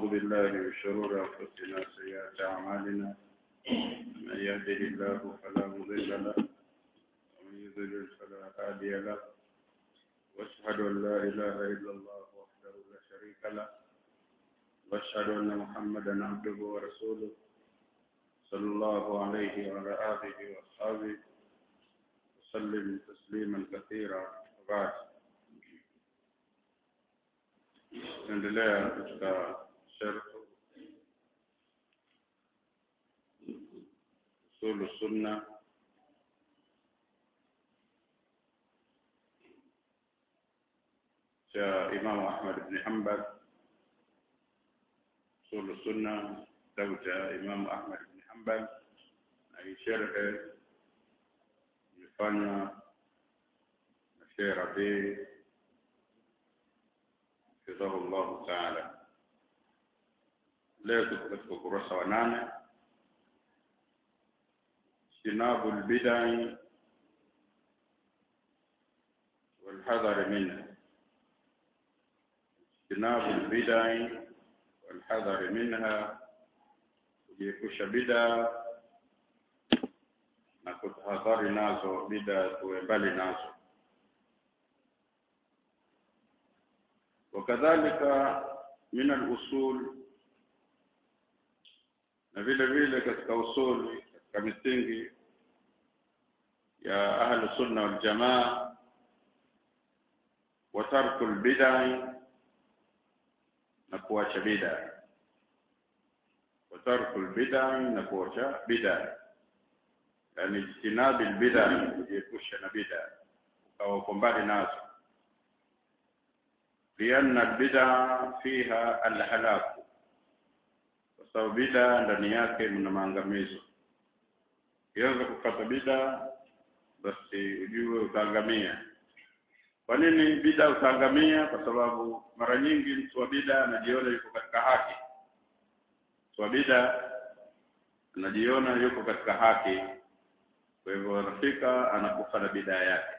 بالله من شرور أنفسنا سيئات أعمالنا من يهده الله فلا مضل له ومن يضلل فلا هادي له واشهد أن لا إله إلا الله وحده لا شريك له واشهد أن محمدا عبده ورسوله صلى الله عليه وعلى آله وأصحابه وسلم تسليما كثيرا وبعد tunaendelea katika sharh usulu sunna cha Imam Ahmad ibn Hanbal usulu sunna kitabu cha Imam Ahmad ibn Hanbal na hii sharhe imefanywa na Sheikh Rabi حفظه الله تعالى leo tuko katika ukurasa wa nane sinabu lbidai walhadhari minha sinabu lbidai walhadhari minha kujiepusha bidaa na kutahadhari nazo bidaa tuwe mbali nazo وكذلك من الأصول na vile vile katika usuli katika misingi ya ahlu sunna wal jamaa wa tarku albidai na kuacha bid'a wa tarku albidai na kuacha bid'a yani ijtinabi albid'a kujiepusha na bid'a ukawa uko mbali nazo لأن البدع فيها الهلاك sababu bida ndani yake mna maangamizo ukianza kupata bida basi ujue utaangamia kwa nini bida utaangamia kwa sababu mara nyingi mtu wa bida anajiona yuko katika haki mtu wa bida anajiona yuko katika haki kwa hivyo anafika anakufa na bidaa yake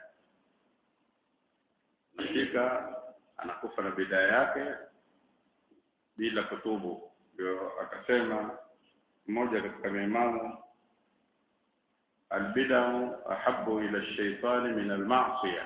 anafika anakufa na bidaa yake bila kutubu ndio akasema mmoja katika maimamu albidau ahabu ila shaitani min almasia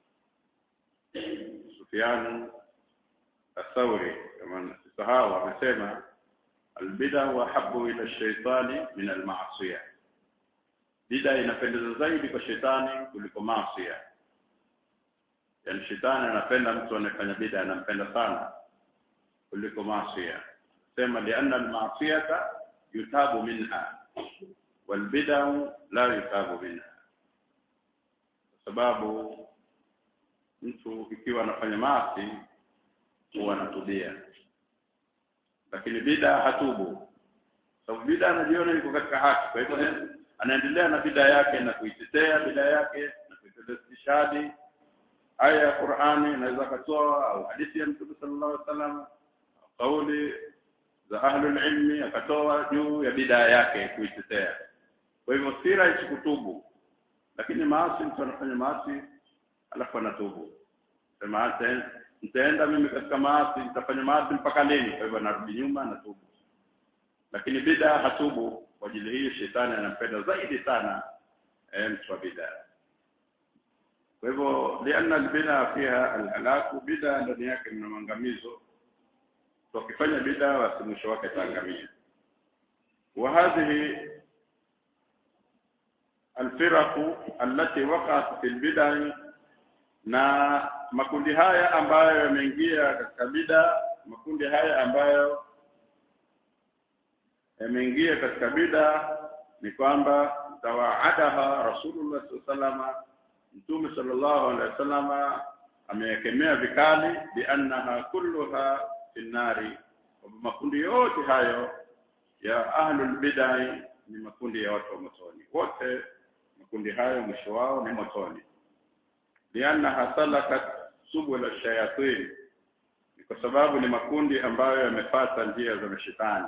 Sufyan athauri kama sisahau amesema albidau ahabu ila shaitani min almasia bida inapendeza zaidi kwa shetani kuliko masia yani shetani anapenda mtu anayefanya bida anampenda sana kuliko masia sema lianna almasiyata yutabu minha walbidau la yutabu minha kwa sababu mtu ikiwa anafanya maasi huwa anatubia lakini bida hatubu sababu bida anajiona yuko katika haki kwa hivyo anaendelea na bida yake na kuitetea bida yake na kuitetea istishhadi aya ya Qur'ani inaweza katoa au hadithi ya Mtume sallallahu alaihi wasallam kauli za ahlul ilmi akatoa juu ya bidaa yake kuitetea kwa hivyo sira kutubu lakini maasi mtu anafanya maasi alafu anatubu sema nitaenda mimi katika maasi nitafanya maasi mpaka lini kwa hivyo anarudi nyuma anatubu lakini bidaa hatubu kwa ajili hiyo shetani anampenda zaidi sana eh, mtu wa bidaa kwa hivyo lianna albida fiha alhalaku bida ndani yake mna maangamizo wakifanya bida basi mwisho wake taangamia wa hadhihi alfiraqu allati waqa'at fil bid'ah na makundi haya ambayo yameingia katika bida makundi haya ambayo yameingia katika bida ni kwamba tawaadaha rasulullah sallallahu mtume sallallahu alaihi wasallam ameyakemea vikali biannaha kulluha finnari makundi yote hayo ya ahlul bidai ni makundi ya watu wa motoni wote makundi hayo mwisho wao ni motoni liannaha salakat subula shayatin ni kwa sababu ni makundi ambayo yamefata njia za mashetani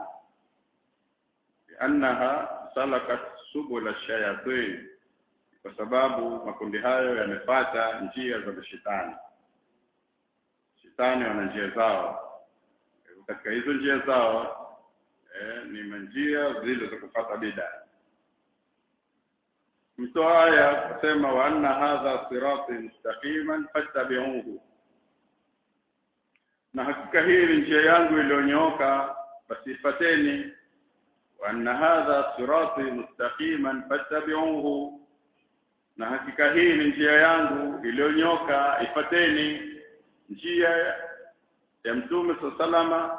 liannaha salakat subula shayatin kwa sababu makundi hayo yamefata njia za mashetani shetani wana njia zao katika hizo njia zao eh, ni njia zile za kupata bida mtoa aya kusema wa anna hadha sirati mustaqiman fattabi'uhu na hakika hii ni njia yangu iliyonyooka basi ifateni wa anna hadha sirati mustaqiman fattabi'uhu na hakika hii ni njia yangu iliyonyoka ifateni njia ya mtume salama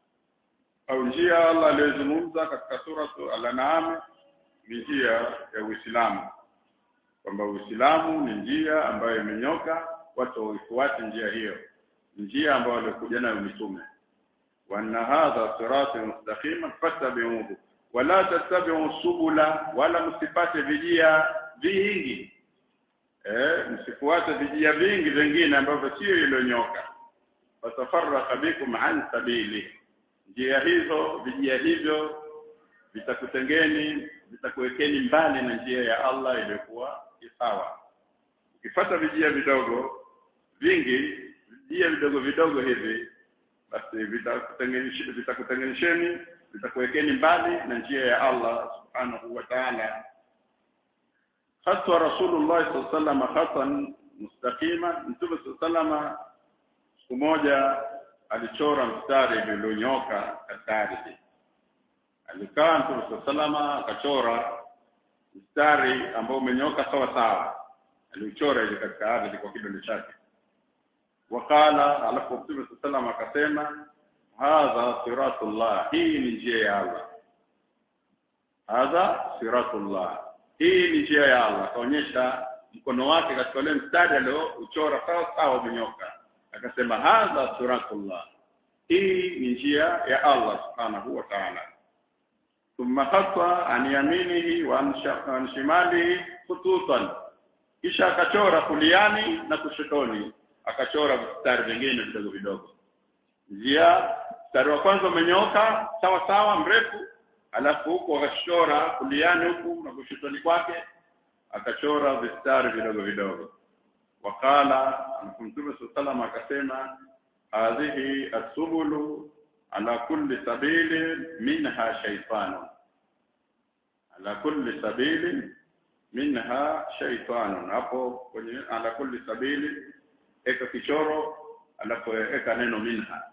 au njia Allah aliyozungumza katika suratu al-an'am ni njia ya Uislamu kwamba Uislamu ni njia ambayo imenyoka watu waifuate njia hiyo njia ambayo walikuja nayo mitume wa anna hadha sirati mustaqima fattabi'uhu wala tattabi'u subula wala msipate vijia vingi eh msifuate vijia vingi vingine ambavyo sio ilonyoka watafarraqa bikum an sabili njia hizo vijia hivyo vitakutengeni vitakuwekeni mbali na njia ya Allah iliyokuwa sawa ukifata vijia vidogo vingi vijia vidogo vidogo hivi basi vitakutengenisheni vitakutengenisheni vitakuwekeni mbali na njia ya Allah subhanahu wa ta'ala haswa rasulullah sallallahu alaihi wasallam hasan mustaqima mtume sallallahu siku moja alichora mstari ulionyoka katika ardhi alikaa mtume sallallahu akachora mstari ambao umenyoka sawa sawa aliuchora ile katika ardhi kwa kidole chake wakala alafu mtume sallallahu akasema hadha siratullah hii ni njia ya Allah hadha siratullah hii ni njia ya Allah kaonyesha mkono wake katika ule mstari aliouchora sawa sawa umenyoka akasema hadha siratullah hii ni njia ya Allah subhanahu wa ta'ala thumma khata an yaminihi wa an shimalihi khututan kisha akachora kuliani na kushotoni akachora mstari vingine vidogo vidogo njia mstari wa kwanza umenyoka sawa sawa mrefu alafu huko akachora kuliani huku na kushotoni kwake akachora vistari vidogo vidogo wakala mtume sallallahu akasema hadhihi asubulu ala kulli sabili minha shaytanu ala kulli sabili minha shaytanu hapo kwenye ala kulli sabili eka kichoro alafu eka neno minha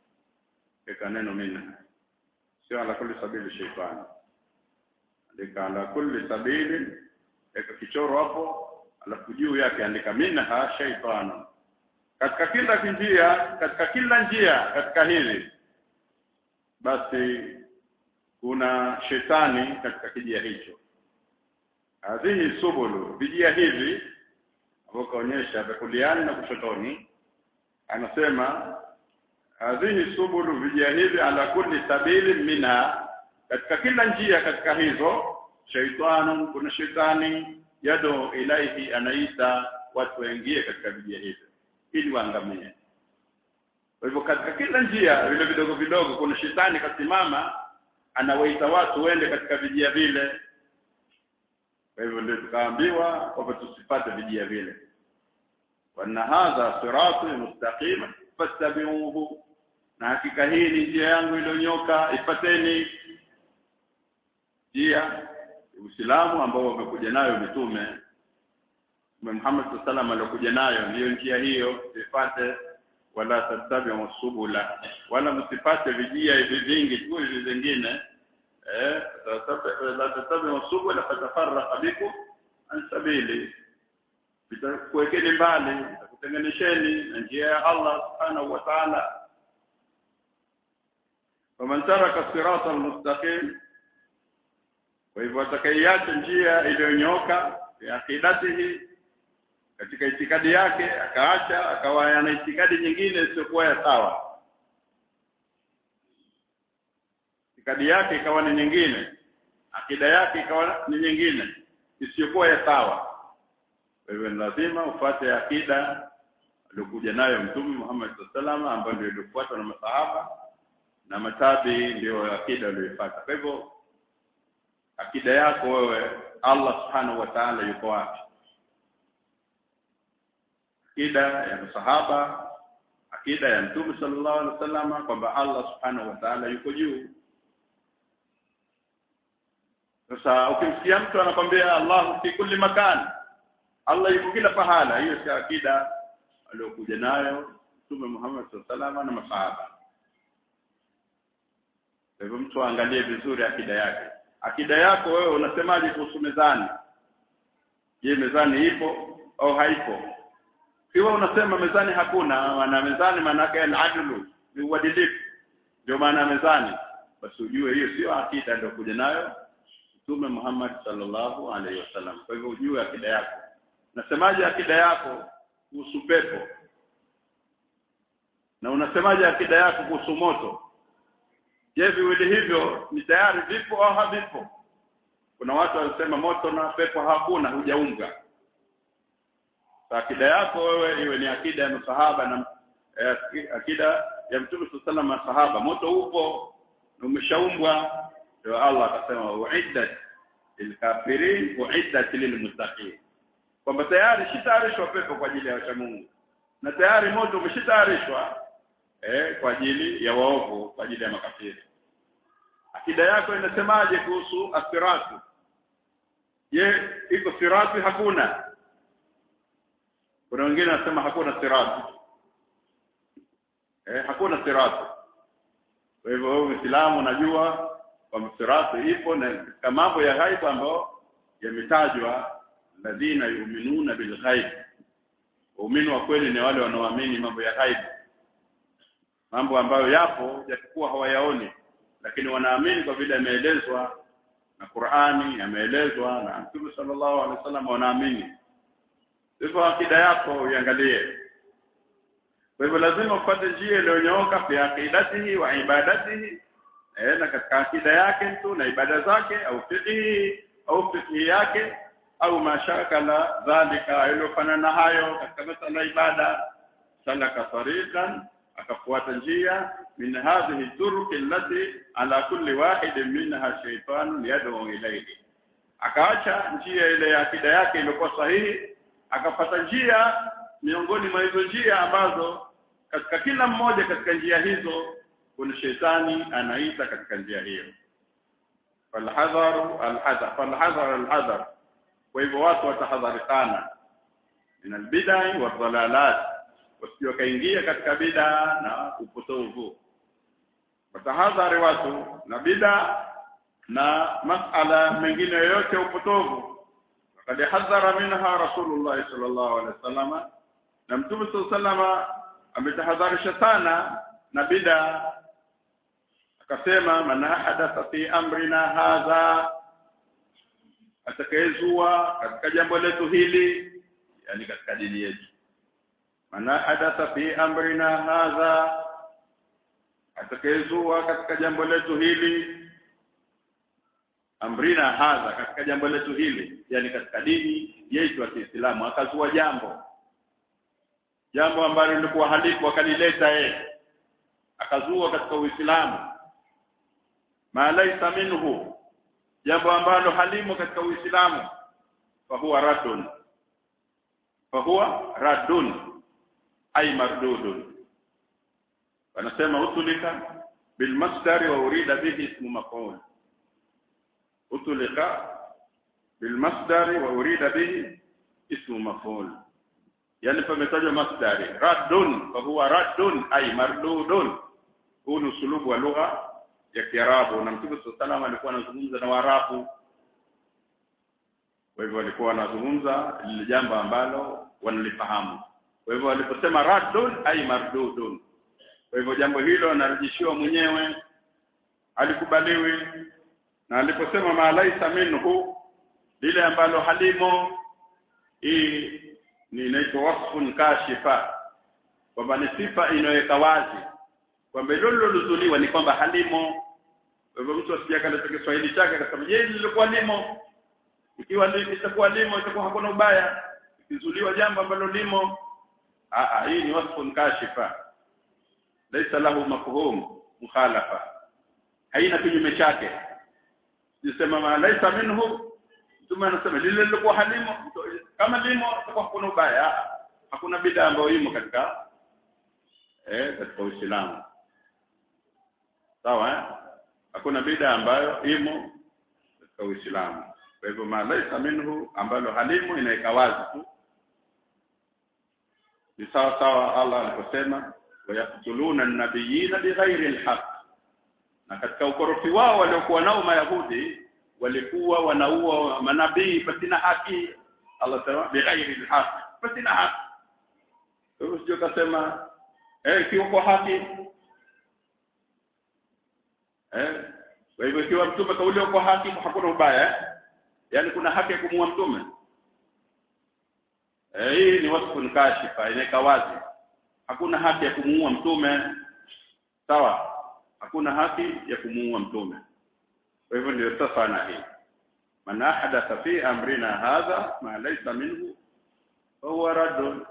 eka neno minha sio ala kulli sabili shaytanu andika ala kulli sabili eka kichoro hapo alafu juu yake andika minha shaytanu katika kila njia katika kila njia katika hili basi kuna shetani katika kijia hicho hadhihi subulu vijia hivi ambao kaonyesha kuliani na kushotoni anasema hadhihi subulu vijia hivi ala kulli sabili minha katika kila njia katika hizo shaitanu kuna shetani yado ilaihi anaita watu waingie katika vijia hivi ili waangamie kwa hivyo katika kila njia vile vidogo vidogo kuna shetani kasimama anawaita watu wende katika vijia vile kwa hivyo ndio tukaambiwa kwamba tusipate vijia vile wana hadha siratu mustaqima fattabi'uhu na hakika hii ni njia yangu iliyonyoka ifateni njia Uislamu ambao wamekuja nayo mitume Mtume Muhammad sallallahu alikuja nayo ndiyo njia hiyo sifate wala tattabi'u subula wala msipate vijia hivi vingi tu hivi vingine eh la tattabi'u subula fatafarraqa bikum an sabili vitakuwekeni mbali vitakutenganisheni na njia ya Allah subhanahu wa ta'ala faman taraka sirata almustaqim kwa hivyo atakayeacha njia iliyonyoka ya akidatihi katika itikadi yake akaacha akawa ana itikadi nyingine isiyokuwa ya sawa itikadi yake ikawa ni nyingine akida yake ikawa ni nyingine isiyokuwa ya sawa kwa hivyo lazima ufate akida aliyokuja nayo mtume Muhammad sallallahu ambayo ndio ilifuatwa na masahaba na matabi ndio akida aliyofuata kwa hivyo akida yako wewe Allah subhanahu wa ta'ala yuko wapi akida ya masahaba akida ya mtume sallallahu alaihi wasallam kwamba Allah subhanahu wa ta'ala yuko juu sasa ukimsikia mtu anakwambia Allah fi kulli makan Allah yuko kila pahala hiyo si akida aliyokuja nayo mtume Muhammad sallallahu alaihi wasallam na masahaba kwa hivyo mtu aangalie vizuri akida yake akida yako wewe unasemaje kuhusu mezani je mezani ipo au haipo kiwa unasema mezani hakuna maana mezani maana yake al-adlu ni uadilifu ndio maana mezani basi ujue hiyo sio akida ndio kuja nayo Mtume Muhammad sallallahu alaihi wasallam kwa hivyo ujue akida yako unasemaje akida yako kuhusu pepo na unasemaje akida yako kuhusu moto je viwili hivyo ni tayari vipo au havipo kuna watu wanasema moto na pepo hakuna hujaunga akida yako wewe iwe ni akida ya masahaba na eh, akida ya mtume sallallahu alaihi masahaba moto upo na umeshaumbwa ndio Allah akasema uiddat lilkafirin uiddat lilmuttaqin kwamba tayari shitayarishwa pepo kwa ajili ya wacha Mungu na tayari moto umeshitayarishwa eh, kwa ajili ya waovu kwa ajili ya makafiri akida yako inasemaje kuhusu asiratu je iko sirati hakuna kuna wengine wanasema hakuna sirati eh hakuna sirati kwa hivyo wewe Muislamu unajua kwamba sirati ipo na katika mambo ya ghaibu ambayo yametajwa ladhina yu'minuna bil ghaib waumini wa kweli ni wale wanaoamini mambo ya ghaibu mambo ambayo yapo japokuwa hawayaoni lakini wanaamini kwa vile yameelezwa na Qur'ani yameelezwa na Mtume sallallahu alaihi wasallam wanaamini hivyo akida yako uiangalie kwa hivyo lazima upate njia iliyonyooka fi aqidatihi wa ibadatihi eh na katika akida yake mtu na ibada zake au fiqhi au fiqhi yake au mashaka la dhalika iliyofanana hayo katika masala ibada salaka tariqan akafuata njia min hadhihi turuq allati ala kulli wahid minha shaytanun yad'u ilayhi akaacha njia ile ya akida yake iliyokuwa sahihi akapata njia miongoni mwa hizo njia ambazo katika kila mmoja katika njia hizo kuna shetani anaita katika njia hiyo falhadharu alhadhar falhadhar alhadhar kwa hivyo watu watahadharikana min albidai wadhalalat wasio kaingia katika bid'a na upotovu watahadhari watu na bid'a na masala mengine yoyote upotovu قد حذر منها رسول الله صلى الله عليه وسلم na mtume sallallahu ametahadharisha sana na bid'a akasema man hadatha fi amrina hadha atakayezua katika jambo letu hili yani katika dini yetu man hadatha fi amrina hadha atakayezua katika jambo letu hili amrina hadha katika jambo letu hili yani katika dini yetu ya Kiislamu akazua jambo jambo ambalo lilikuwa halipo akalileta yeye akazua katika Uislamu ma laysa minhu jambo ambalo halimo katika Uislamu fa huwa raddun fa huwa raddun ay mardudun wanasema utulika bil masdari wa urida bihi ismu maf'ul utulika bil masdari wa urida bihi ismu maf'ul yani pametajwa masdari raddun fa huwa raddun ay mardudun huu ni usulubu wa lugha ya Kiarabu na Mtume sallallahu alikuwa anazungumza na Waarabu kwa hivyo walikuwa wanazungumza lile jambo ambalo wanalifahamu kwa hivyo waliposema raddun ay mardudun kwa hivyo jambo hilo anarejeshiwa mwenyewe alikubaliwi na aliposema ma laisa minhu lile ambalo halimo hii ni inaitwa wasfun kashifa kwamba ni sifa inayoweka wazi kwamba hilo lilozuliwa ni kwamba halimo kwa hivyo mtu asije akaleta Kiswahili chake akasema je lilikuwa limo ikiwa litakuwa limo itakuwa hakuna ubaya ikizuliwa jambo ambalo limo a hii ni wasfun kashifa laisa lahu mafhum mukhalafa haina kinyume chake sisema ma laisa minhu mtume anasema lile lilikuwa halimo kama limo itakuwa hakuna ubaya hakuna bid'a ambayo imo katika eh katika Uislamu sawa eh? hakuna bida ambayo imo katika Uislamu kwa hivyo ma laisa minhu ambalo halimu inaweka wazi tu ni sawa sawa Allah aliposema wayaktuluna nabiyina bighairi alhaq na katika ukorofi wao waliokuwa nao mayahudi walikuwa wanaua manabii pasina haki Allah sema bighairi alhaq pasina haki wewe sio kasema eh ikiwa kwa haki eh kwa hivyo ikiwa mtume kauliwa kwa haki hakuna ubaya eh? yaani kuna haki ya kumuua mtume eh hii ni wasfu kashifa inaweka wazi hakuna haki ya kumuua mtume sawa hakuna haki ya kumuua mtume kwa hivyo ndio sasa na hii man ahdatha fi amrina hadha ma laysa minhu fahuwa raddun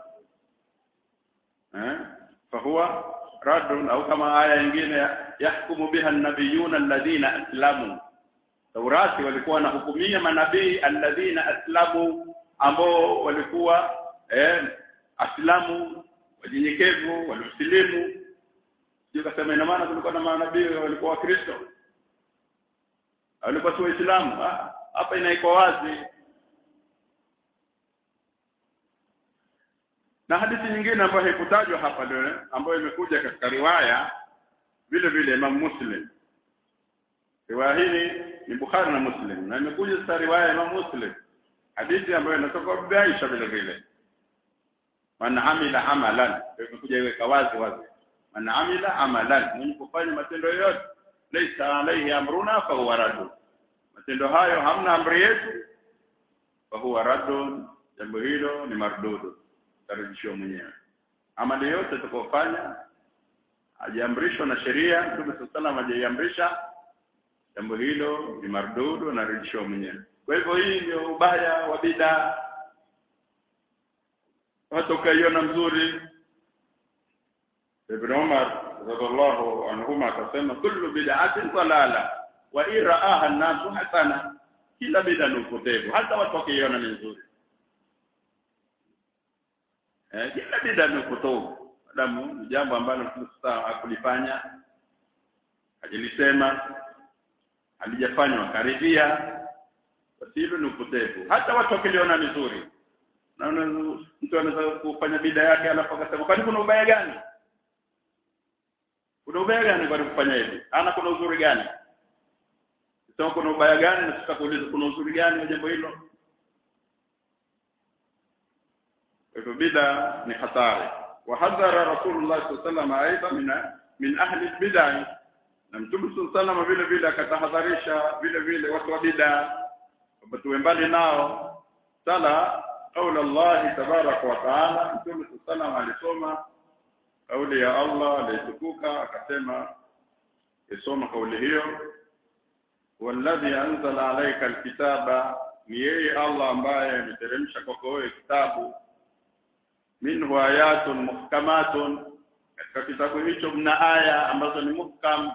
eh fahuwa raddun au kama aya nyingine yahkumu biha an-nabiyuna alladhina aslamu Taurati walikuwa wanahukumia manabii alladhina aslamu ambao walikuwa eh, aslamu wajinyekevu waliosilimu sio kasema ina maana kulikuwa na manabii walikuwa wakristo walikuwa si waislamu hapa inaikuwa wazi na hadithi nyingine ambayo haikutajwa hapa leo ambayo imekuja katika riwaya vile vile Imam Muslim riwaya hii ni Bukhari na Muslim na imekuja sasa riwaya ya Imam Muslim hadithi ambayo inatoka kwa Aisha vile vile man amila amalan imekuja iweka wazi wazi man amila amalan mwenye kufanya matendo yoyote laysa alayhi amruna fa huwa raddu matendo hayo hamna amri yetu fa huwa raddu jambo hilo ni mardudu tarudishwa mwenyewe amali yote tutakofanya hajaamrishwa na sheria Mtume sallallahu alayhi hajaiamrisha jambo hilo ni mardudu na rudishwa mwenyewe kwa hivyo hii ndio ubaya wa bid'a watu ukaiona mzuri Ibn Umar radhiallahu anhuma akasema kullu bid'atin dalala wa iraaha an-nasu hasana kila bid'a ni upotevu hata watu wakiiona ni nzuri eh kila bid'a ni upotevu adamu ni jambo ambalo Mtume hakulifanya hajilisema halijafanywa karibia basi hilo ni upotevu hata watu wakiliona vizuri na mtu anaweza kufanya bida yake alafu akasema kwani kuna ubaya gani kuna ubaya gani kwa kufanya hivi ana kuna uzuri gani sema kuna ubaya gani na tutakuuliza kuna uzuri gani wa jambo hilo hivyo bida ni hatari wa hadhara rasulullah sallallahu alaihi wasallam aidha min ahli bid'ah na mtume sallallahu vile vile akatahadharisha vile vile watu wa bid'a kwamba tuwe mbali nao sala qaula Allah tabarak wa taala mtume sallallahu alisoma kauli ya Allah alitukuka akasema isoma kauli hiyo walladhi anzala alayka alkitaba ni yeye Allah ambaye ameteremsha kwako wewe kitabu minhu ayatun muhkamatun katika kitabu hicho mna aya ambazo ni muhkam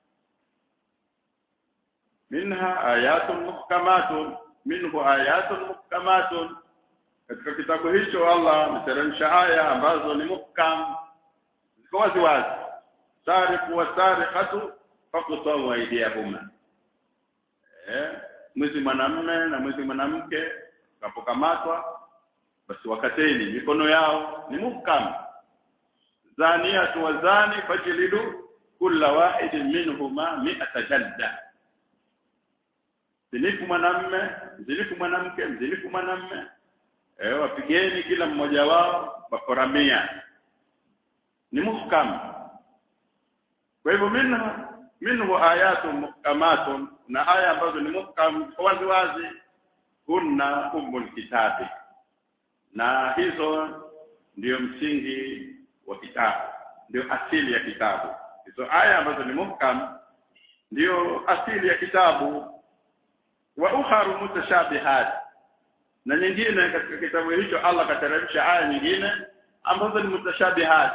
minha ayatun muhkamatun minhu ayatun muhkamatun katika kitabu hicho Allah ameteremsha aya ambazo ni muhkam ziko wazi wazi sariqu wa sariqatu faqtu aydiyahuma eh mwizi mwanamume na mwizi mwanamke kapokamatwa basi wakateni mikono yao ni muhkam zaniyatu wa zani fajlidu kulla wahidin minhuma mi'ata jalda mzinifu mwanamme mzinifu mwanamke mzinifu mwanamme eh wapigeni kila mmoja wao bakora mia ni muhkam kwa hivyo minha minhu ayatu muhkamatun na aya ambazo ni muhkam wazi wazi kunna ummul kitabi na hizo ndiyo msingi wa kitabu ndio asili ya kitabu hizo aya ambazo ni muhkam ndio asili ya kitabu wa ukharu mutashabihat na nyingine katika kitabu hicho Allah kateremsha aya nyingine ambazo ni mutashabihat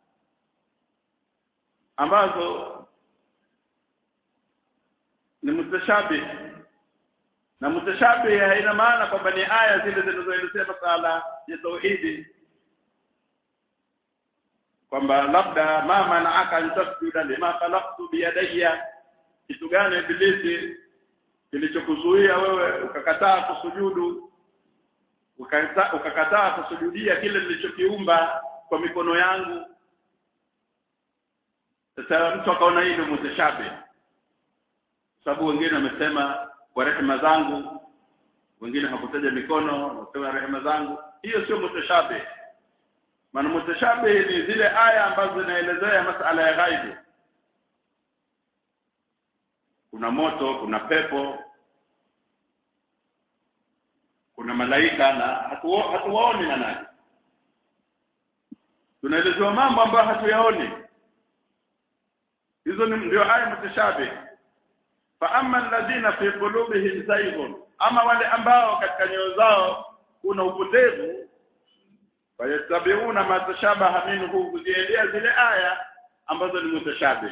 ambazo ni mutashabih na mutashabih haina maana kwamba ni aya zile zinazoelezea masala ya tauhidi kwamba labda mama na aka antasjuda lima khalaqtu biyadayya kitu gani ibilisi kilichokuzuia wewe ukakataa kusujudu ukakataa ukakataa kusujudia kile nilichokiumba kwa mikono yangu sasa mtu akaona hii ndio mutashabi sababu wengine wamesema kwa rehema zangu wengine hakutaja mikono wasema rehema zangu hiyo sio mutashabi maana mutashabi ni zile aya ambazo zinaelezea masala ya ghaibu kuna moto kuna pepo kuna malaika na hatuwaoni hatu na nani tunaelezewa mambo ambayo hatuyaoni hizo ni ndio aya mutashabih fa amma alladhina fi qulubihim zayghun ama wale ambao katika nyoyo zao kuna upotevu fayattabi'una ma tashabaha minhu kuziendea zile aya ambazo ni mutashabih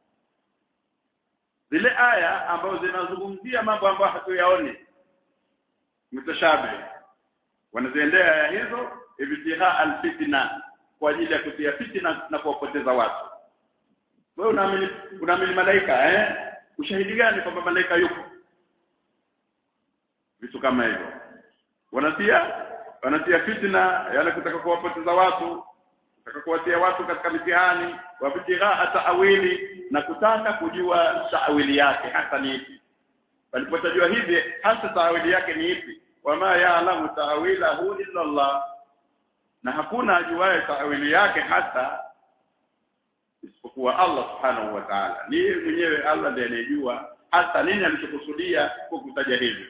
zile aya ambazo zinazungumzia mambo ambayo hatuyaoni mutashabih wanaziendea aya hizo ibtiha alfitna kwa ajili ya kutia fitna na kuwapoteza watu wewe unaamini unaamini malaika eh ushahidi gani kwamba malaika yupo vitu kama hivyo wanatia wanatia fitna yale kutaka kuwapoteza watu kutaka kuwatia watu katika mitihani wabtigha ta'wili na kutaka kujua ta'wili yake hasa ni ipi walipotajua hivi hasa ta'wili yake ni ipi wama ya'lamu ta'wilahu illa Allah na hakuna ajuaye ta'wili yake hasa isipokuwa Allah subhanahu wa ta'ala ni mwenyewe Allah ndiye anejua hasa nini alichokusudia kwa kutaja hivi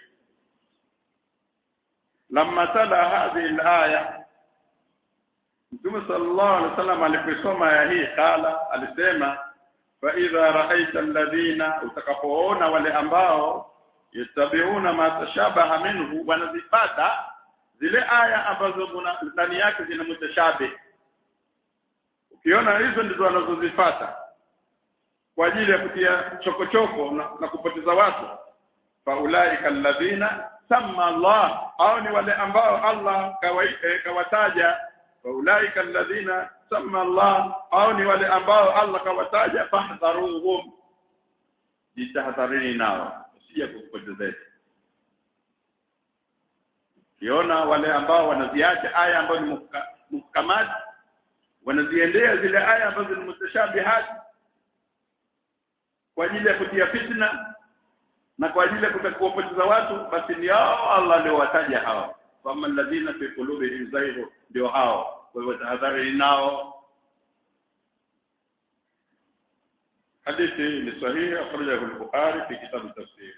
lamma tala hadhihi alaya Mtume sallallahu alaihi wasallam aliposoma aya hii kala alisema fa idha ra'aita alladhina utakapoona wale ambao yattabi'una ma tashabaha minhu wanazipata zile aya ambazo ndani yake zina mutashabih ukiona hizo ndizo wanazozifata kwa ajili ya kutia chokochoko na, na kupoteza watu faulaika alladhina samma Allah au ni wale ambao Allah kawaita kawataja faulaika alladhina samma Allah au ni wale ambao Allah kawataja fahdharuhum jitahadharini nao usije kupotezea kiona wale ambao wanaziacha aya ambazo ni muhkamat wanaziendea zile aya ambazo ni mutashabihat kwa ajili ya kutia fitna na kwa ajili ya kuwapoteza watu basi ni hao Allah ndio wataja hao kama alladhina fi qulubihim zayghun ndio hao kwa hivyo tahadhari nao hadithi ni sahihi akhrajahu al-bukhari fi kitab at-tafsir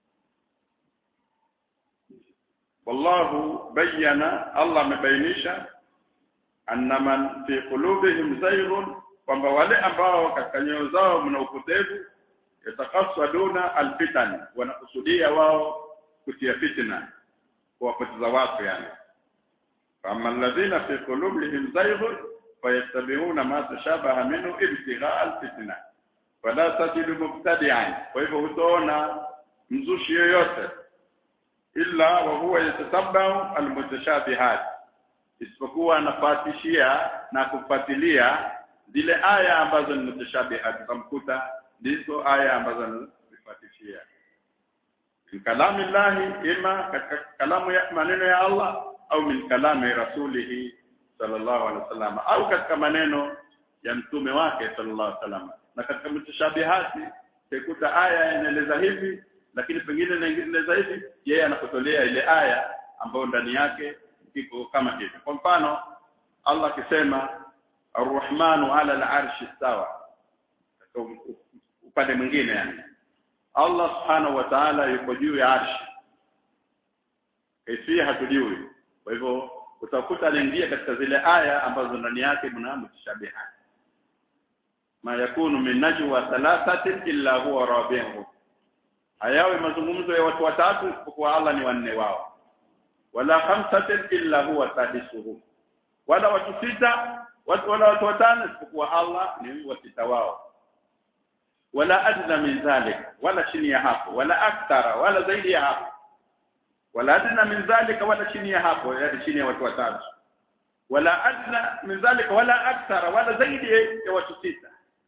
wallahu bayyana Allah amebainisha anna man fi qulubihim zayghun kwamba wale ambao katika nyoyo zao mna upotevu yatakaswaduna alfitan wanakusudia wao kutia fitna kuwapoteza watu yani kama alladhina fi qulubihim zayghun fayattabi'una ma tashabaha minhu ibtigha alfitna wala tajidu mubtadi'an kwa hivyo utaona mzushi yoyote illa wa huwa yatatabau almutashabihat isipokuwa anafuatishia na kufuatilia zile aya ambazo ni mutashabihat utamkuta ndizo aya ambazo anazifuatishia min kalami llahi ima katika kalamu ya maneno ya Allah au min kalami rasulihi sallallahu alaihi wasallam au katika maneno ya mtume wake sallallahu alaihi wasallam na katika mutashabihati utakuta aya inaeleza hivi lakini pengine inaeleza hivi yeye anakutolea ile aya ambayo ndani yake iko kama hivi kwa mfano Allah akisema Ar-Rahmanu 'ala al-'arshi istawa upande mwingine yani Allah subhanahu wa ta'ala yuko juu ya arshi kaifia hatujui kwa hivyo utakuta anaingia katika zile aya ambazo ndani yake mna mutashabihat ma yakunu min najwa thalathatin illa huwa rabi'uhum hayawe mazungumzo ya watu watatu isipokuwa Allah ni wanne wao wala khamsatin illa huwa sadisuhum wala watu sita watu wala watu watano isipokuwa Allah ni wasita wao wala adna min dhalik wala chini ya hapo wala akthara wala zaidi ya hapo wala adna min dhalika wala chini ya hapo yani chini ya watu watatu wala adna min dhalika wala akthara wala zaidi ya watu sita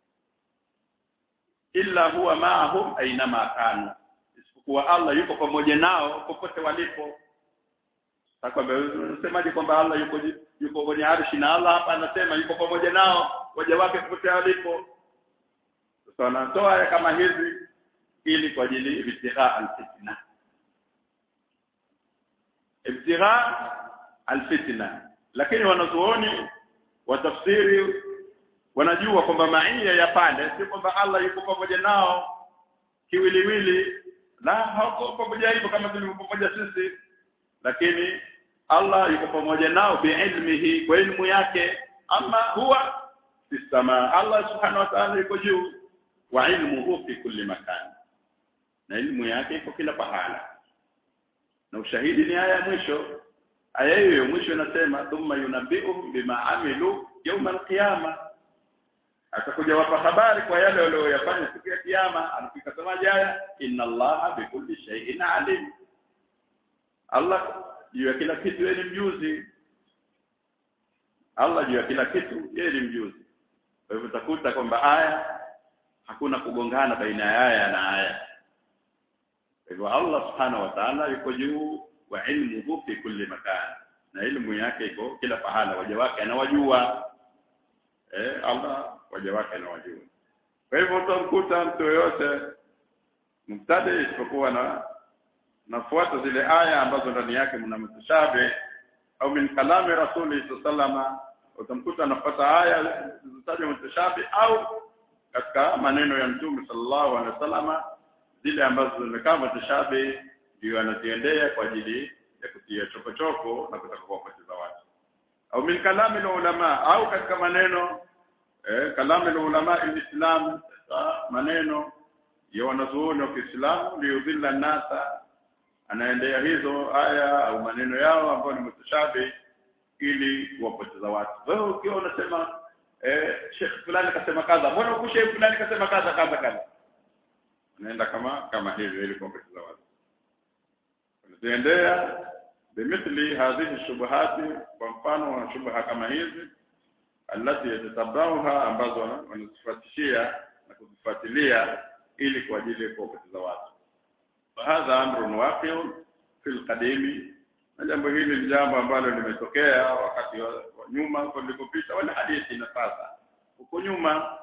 illa huwa ma'ahum ainama kanu isipokuwa Allah yuko pamoja nao popote walipo Takwambia unasemaje kwamba Allah yuko yuko kwenye arshi na Allah hapa anasema yuko pamoja nao waja wake popote walipo sasa wanatoa kama hizi ili kwa ajili ibtigha alfitna ibtigha alfitna lakini wanazuoni watafsiri wanajua kwamba maia ya pale si kwamba Allah yuko pamoja nao kiwiliwili la hauko pamoja hivyo kama tulivyo pamoja sisi lakini Allah yuko pamoja nao biilmihi kwa ilmu yake ama huwa fi samaa Allah subhanahu wa ta'ala yuko juu wa ilmuhu fi kulli makan na ilmu yake iko kila pahala na ushahidi ni aya ya mwisho aya hiyo ya mwisho inasema thumma yunabbi'uhum bima amilu yawm al-qiyama atakuja wapa habari kwa yale walioyafanya siku ya kiyama anafika semaje aya inna allaha bikulli shay'in alim Allah juu ya kila kitu yeye ni mjuzi Allah juu ya kila kitu yeye ni mjuzi kwa hivyo utakuta kwamba aya hakuna kugongana baina ya aya na aya kwa hivyo Allah subhanahu wa ta'ala yuko juu wa ilmuhu fi kulli makan na ilmu yake iko kila pahala waja wake anawajua eh Allah waja wake anawajua kwa hivyo utamkuta mtu yoyote mubtadi isipokuwa na nafuata zile aya ambazo ndani yake mna mutashabi au min kalami rasuli sallama utamkuta anafuata aya zilizotajwa mutashabi au katika maneno ya mtume sallallahu alaihi wasallama zile ambazo zimekaa mutashabi ndio anaziendea kwa ajili ya kutia chokochoko na kutaka kuwapoteza watu au min kalami ulama au katika maneno eh, kalami ulama alislam maneno ya wanazuoni wa Kiislamu liyudhilla nasa anaendea hizo aya au maneno yao ambayo ni mutashabi ili kuwapoteza watu wewe ukiwa unasema eh Sheikh fulani kasema kadha mbona uko Sheikh fulani kasema kadha kadha kadha unaenda kama kama hivyo ili kuwapoteza watu unaziendea bimithli hadhihi shubuhati kwa mfano wa shubha kama hizi alati yatatabauha ambazo wanazifuatishia na kuzifuatilia ili kwa ajili ya kuwapoteza watu hadha amrun waqi'un fil qadimi na jambo hili ni jambo ambalo limetokea wakati wa, wa nyuma huko nilikopita wala hadithi na sasa huko nyuma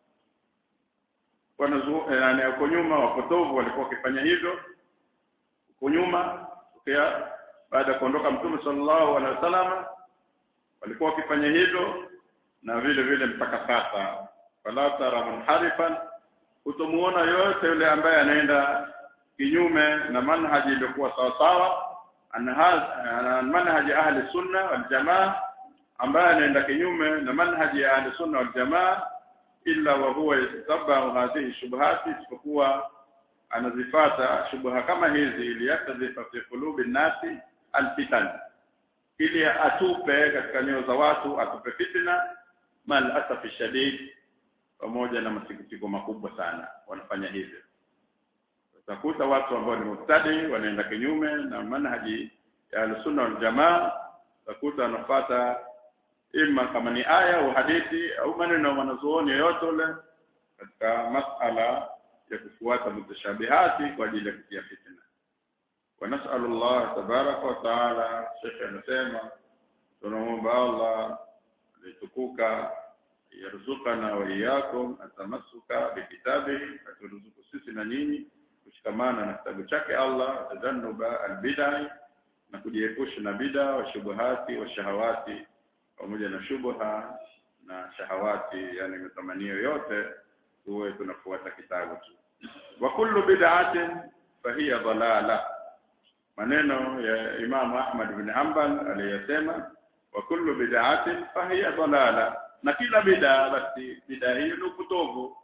wanazuo yani huko nyuma wapotovu walikuwa wakifanya hivyo huko nyuma tokea baada ya kuondoka mtume sallallahu alaihi wasallam walikuwa wakifanya hivyo na vile vile mpaka sasa wala tara munharifan utamuona yote yule ambaye anaenda kinyume na manhaji iliyokuwa sawa sawa ana manhaji ahli sunna wal jamaa ambaye anaenda kinyume na manhaji ya ahli sunna wal jamaa illa wa huwa yatabau hadhihi shubuhati isipokuwa anazifata shubha kama hizi ili yakadhifa fi qulubi nasi alfitan ili atupe katika nyoyo za watu atupe fitna mal asafi shadid pamoja na masikitiko makubwa sana wanafanya hivyo utakuta watu ambao ni mustadi wanaenda kinyume na manhaji ya al-sunna wal jamaa utakuta wanafuata ima kama ni aya au hadithi au maneno ya wanazuoni yoyote ule katika masala ya kufuata mutashabihati kwa ajili ya kutia fitna wa nas'alu Allah tabaraka wa taala Sheikh anasema tunaomba Allah alitukuka yarzuqana wa iyyakum atamassuka bikitabihi aturuzuku sisi na nyinyi kushikamana na kitabu chake Allah tajannuba albidai na kujiepusha na bida wa shubuhati wa shahawati pamoja na shubha na shahawati yani matamanio yote tuwe tunafuata kitabu tu wa kullu bid'atin fahiya dalala maneno ya Imam Ahmad bin Hanbal aliyosema wa kullu bid'atin fahiya dalala na kila bid'a basi bid'a hiyo ni upotovu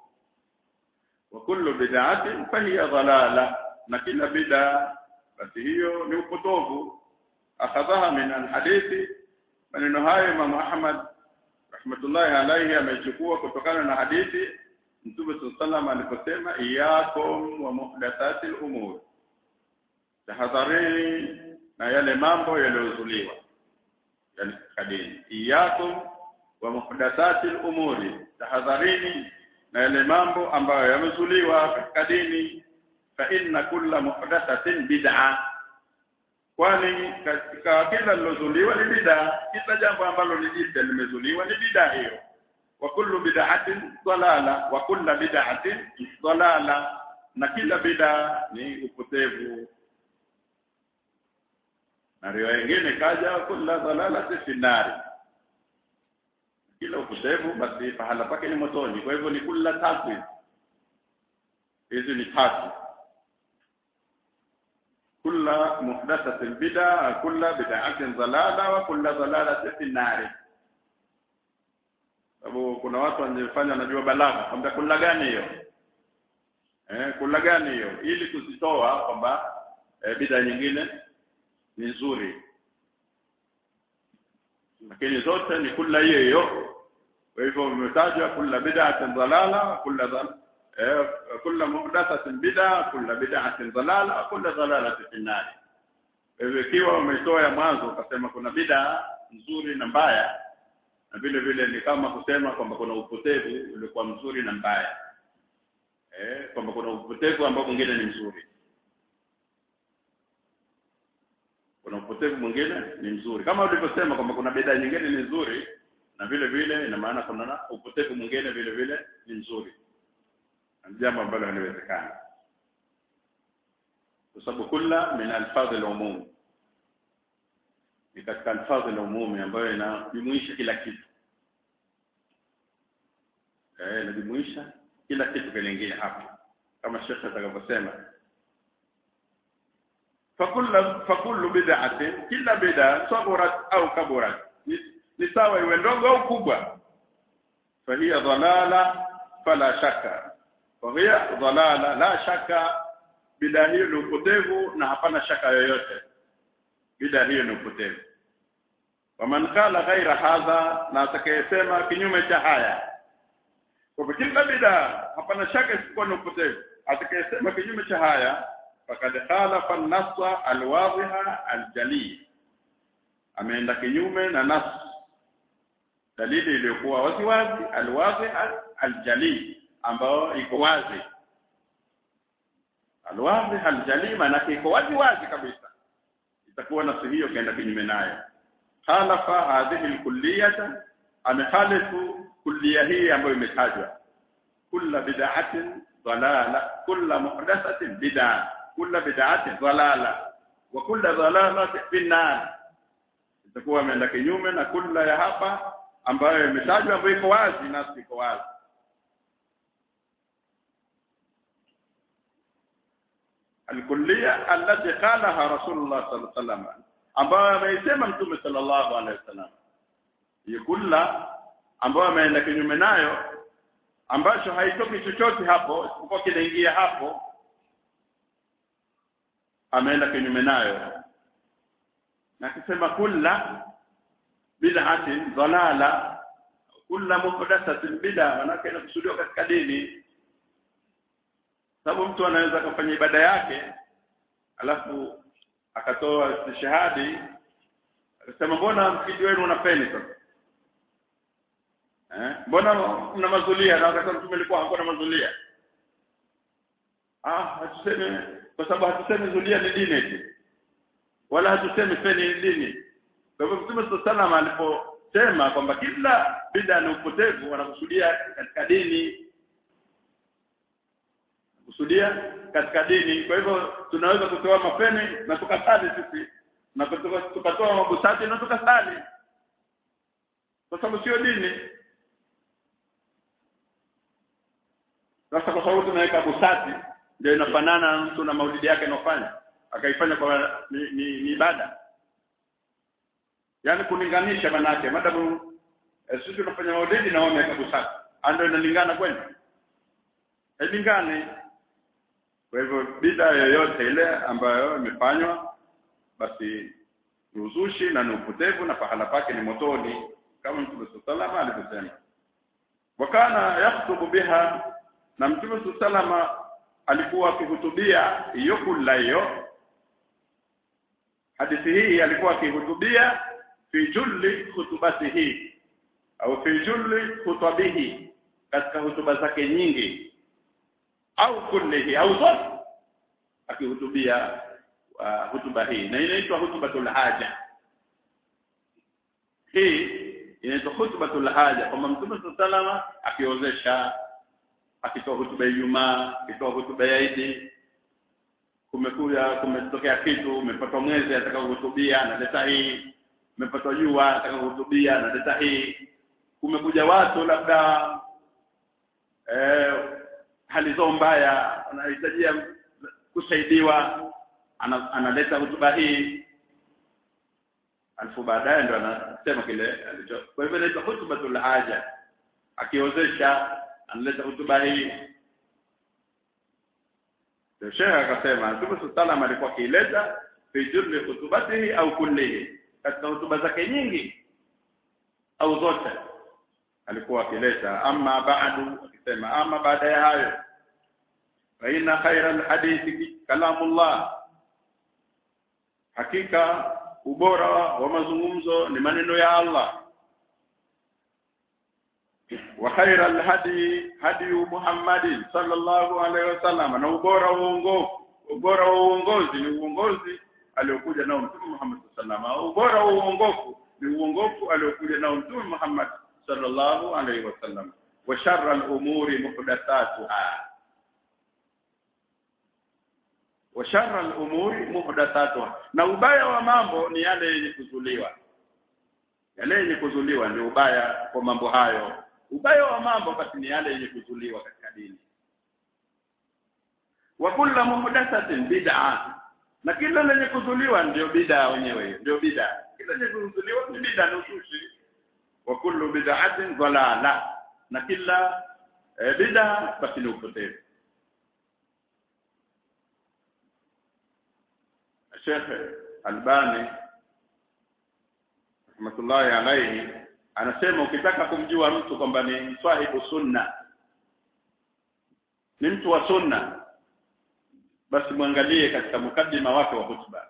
wa kullu bid'atin fahiya dalala na kila bid'a basi hiyo ni upotovu akhadhaha min alhadithi maneno hayo Imam Ahmad rahmatullahi alayhi amechukua kutokana na hadithi Mtume sallam aliposema iyakum wa muhdathatil umur tahadharini na yale mambo yaliyozuliwa yani katika dini iyakum wa muhdathati al-umuri tahadharini na yale mambo ambayo yamezuliwa katika dini fa inna kulla muhdathatin bid'a kwani katika kila lilozuliwa ni bid'a kila jambo ambalo ni jipya limezuliwa ni bid'a hiyo wa kullu bid'atin dalala wa kullu bid'atin dalala na kila bid'a ni upotevu na riwaya nyingine kaja kullu dalalati fi nari kila upotevu basi pahala pake ni motoni kwa hivyo ni kula tatu hizi ni tatu kula muhdathatin bid'a kula bid'atin dalala wa kula dalalatin fi nari sababu kuna watu wanafanya wanajua balagha kwamba kula gani hiyo eh kula gani hiyo ili kuzitoa kwamba eh, bid'a nyingine ni nzuri lakini zote ni kula hiyo hiyo kwa hivyo umetajwa kula bid'atin dalala kula dal eh kula muhdathatin bid'a kula bid'atin dalala kula dalalati fi nar hivyo ikiwa umetoa ya mwanzo ukasema kuna bid'a nzuri na mbaya na vile vile ni kama kusema kwamba kuna upotevu uliokuwa mzuri na mbaya eh kwamba kuna upotevu ambao mwingine ni mzuri kuna upotevu mwingine ni mzuri kama ulivyosema kwamba kuna bidhaa nyingine ni nzuri na vile vile ina maana kuna upotevu mwingine vile vile ni mzuri ni jambo ambalo haliwezekani kwa sababu kula min alfadhi al-umum ni katika alfadhi al-umum ambayo inajumuisha kila kitu eh inajumuisha kila kitu kingine hapo kama shekhe atakavyosema fakullu fakullu bid'atin kila bid'a saburat au kaburat ni sawa iwe ndogo au kubwa fahiya dhalala fala shaka fahiya dhalala la shaka bid'a hiyo ni upotevu na hapana shaka yoyote bid'a hiyo ni upotevu waman qala ghaira hadha na atakayesema kinyume cha haya kwa kila bid'a hapana shaka isipokuwa ni upotevu atakayesema kinyume cha haya fakad khalafa an-nassa al-wadhiha al-jali ameenda kinyume na nas dalili iliyokuwa wazi wazi al-wadhiha al-jali ambao iko wazi al-wadhiha al-jali maana iko wazi wazi kabisa itakuwa nasi hiyo kaenda kinyume nayo khalafa hadhihi al-kulliyata amekhalifu kulliya hii ambayo imetajwa kulla bid'atin dalala kulla muhdathatin bid'ah kula bid'ati dhalala wa kula dhalalati finnar itakuwa ameenda kinyume na kula ya hapa ambayo imetajwa ambayo iko wazi nasi iko wazi alkulliya allati qalaha rasulullah sallallahu alaihi wasallam ambayo ameisema mtume sallallahu alaihi wasallam hiyo kula ambayo ameenda kinyume nayo ambacho haitoki chochote hapo isipokuwa kinaingia hapo ameenda kinyume nayo na akisema kulla bid'atin dalala kulla muhdathatin bid'a manake inakusudiwa katika dini sababu mtu anaweza akafanya ibada yake alafu akatoa shahadi akasema mbona msikiti wenu una feni sasa eh mbona mna mazulia na wakati mtume alikuwa hakuna mazulia ah hatuseme kwa sababu hatusemi zulia ni dini eti wala hatusemi feni ni dini kwa hivyo mtume sallallahu aliposema kwamba kila bid'a ni upotevu wanakusudia katika dini kusudia katika dini kwa hivyo tunaweza kutoa mafeni na tukasali sisi na tukatoa mabusati na tukasali kwa sababu sio dini sasa kwa sababu tunaweka busati ndio inafanana na mtu na maulidi yake anofanya akaifanya kwa ni, ni, ni ibada yaani kulinganisha manake madamu eh, sisi tunafanya maulidi na wao wameweka busati ndio inalingana kweli hailingani kwa hivyo bida yoyote ile ambayo imefanywa basi ni uzushi na ni upotevu na pahala pake ni motoni kama Mtume sallallahu alivyosema wakana yaktubu biha na Mtume sallallahu alikuwa akihutubia hiyo kula hiyo hadithi hii alikuwa akihutubia fi julli khutubatihi au fi julli khutabihi katika hutuba zake nyingi au kullihi au zote akihutubia uh, hutuba hii na inaitwa hutubatul haja hii inaitwa hutubatul haja kwamba mtume salama akiozesha akitoa hutuba ya Ijumaa akitoa hutuba ya Idi kumekuja kumetokea kitu umepatwa mwezi ataka kuhutubia analeta hii umepatwa jua ataka kuhutubia analeta hii kumekuja watu labda eh, hali zao mbaya wanahitajia kusaidiwa ana, analeta hutuba hii alafu baadaye ndo anasema kile alicho kwa hivyo inaitwa hutubatul haja akiozesha analeta hutuba hii ndio Sheikh akasema Mtume sallam alikuwa akiileta fi julli khutubatihi au kullihi katika hutuba zake nyingi au zote alikuwa akileta ama baadu akisema ama baada ya hayo fa inna khayra alhadithi kalamullah hakika ubora wa mazungumzo ni maneno ya Allah wa khayra alhadi hadi Muhammadin sallallahu alaihi wasallam na ubora wa uongofu ubora wa uongozi ni uongozi aliokuja nao Mtume Muhammad sallallahu alaihi wasallam ubora wa uongofu ni uongofu aliokuja nao Mtume Muhammad sallallahu alaihi wasallam wa sharra al-umuri muhdathatuha wa sharra al-umuri muhdathatuha na ubaya wa mambo ni yale yenye kuzuliwa yale yenye kuzuliwa ndio ubaya kwa mambo hayo ubaya wa mambo basi ni yale yenye kuzuliwa katika dini wa kullu muhdathatin bid'a na kila lenye kuzuliwa ndio bid'a wenyewe ndio bid'a kila lenye kuzuliwa ni bid'a ni uzushi wa kullu bid'atin dhalala na kila e, bid'a basi ni upotevu Sheikh Albani rahmatullahi alayhi anasema ukitaka kumjua mtu kwamba ni swahibu sunna ni mtu wa sunna basi mwangalie katika mukaddima wake wa hutuba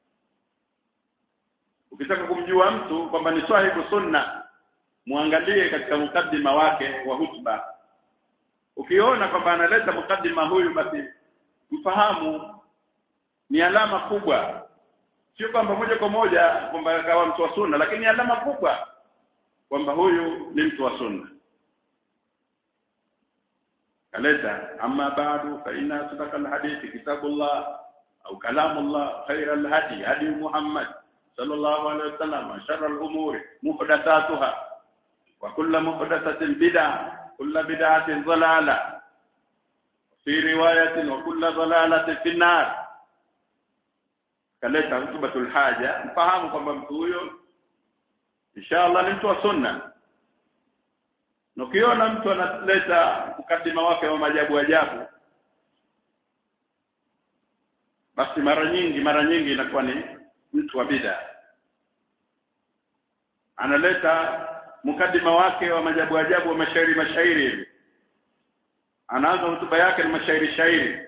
ukitaka kumjua mtu kwamba ni swahibu sunna muangalie katika mukaddima wake wa hutuba ukiona kwamba analeta mukaddima huyu basi mfahamu ni alama kubwa sio kwamba moja kwa moja kwamba akawa mtu wa sunna lakini alama kubwa kwamba huyu ni mtu wa sunna kaleta amma ba'du fa inna sadaqa alhadithi kitabullah au kalamullah khayra alhadi hadi Muhammad sallallahu alaihi wasallam sharra alumuri muhdathatuha wa kullu muhdathatin bid'ah kullu bid'atin dalalah fi riwayatin wa kullu dalalatin fi nar kaleta hutubatul haja mfahamu kwamba mtu huyo inshallah ni mtu wa sunna na ukiona mtu analeta mkadima wake wa majabu ajabu basi mara nyingi mara nyingi inakuwa ni mtu wa bid'a analeta mkadima wake wa majabu ajabu wa mashairi mashairi hivi anaanza hotuba yake ni mashairi shairi